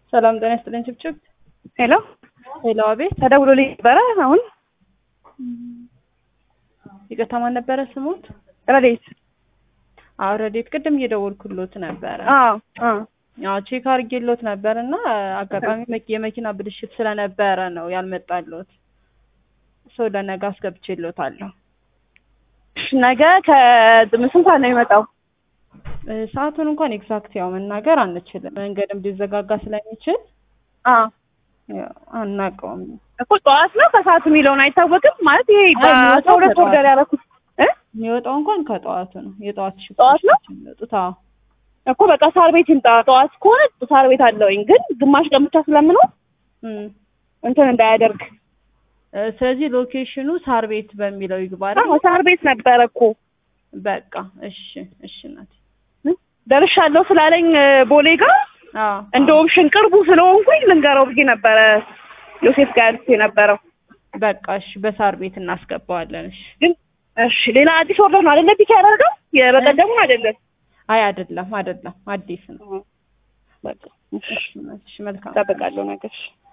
ሰላም ጤና ይስጥልኝ። ችብችብ ሄሎ ሄሎ፣ አቤት። ተደውሎልኝ ነበረ። አሁን ይቅርታ፣ ማን ነበረ ስሙት? ረዴት አዎ፣ ረዴት። ቅድም እየደወልኩሎት ነበረ። አዎ አዎ አዎ፣ ቼክ አድርጌሎት ነበር እና አጋጣሚ መኪ- የመኪና ብልሽት ስለነበረ ነው ያልመጣሎት። ሰው ለነገ አስገብቼሎታለሁ። ነገ ከስንት ሰዓት ነው የሚመጣው? እ፣ ሰዓቱን እንኳን ኤግዛክት ያው መናገር አንችልም፣ መንገድም ሊዘጋጋ ስለሚችል አዎ ያው አናውቀውም። እኮ ጠዋት ነው ከሰዓት የሚለውን አይታወቅም። ማለት ይሄ በአስራ ሁለት ከጠዋት። ኦርደር ያደረኩት እ የሚወጣው እንኳን ከጠዋቱ ነው። የጠዋት ሽፍቶች ጠዋት ነው? ናቸው የሚወጡት። አዎ እኮ በቃ ሳር ቤት ይምጣ። ጠዋት ከሆነ ሳር ቤት አለውኝ፣ ግን ግማሽ ቀን ብቻ ስለምኖር እም። እንትን እንዳያደርግ። እ፣ ስለዚህ ሎኬሽኑ ሳር ቤት በሚለው ይግባ አይደል? አዎ ሳር ቤት ነበረ እኮ በቃ እሺ፣ እሺ ናት። እ? ደርሻለሁ ስላለኝ እ፣ ቦሌ ጋር አዎ እንደ ኦፕሽን ቅርቡ ስለሆንኩኝ ልንገረው ብዬ ነበረ ዮሴፍ ጋር ያልኩት የነበረው በቃ እሺ፣ በሳር ቤት እናስገባዋለን። እሺ። ግን እሺ ሌላ አዲስ ኦርደር ነው አይደለ? ፒክ ያደረገው የበቀደሙን አይደለም። አይ አይደለም፣ አይደለም፣ አዲስ ነው። በቃ እሺ እሺ፣ እሺ፣ መልካም እጠብቃለሁ ነገር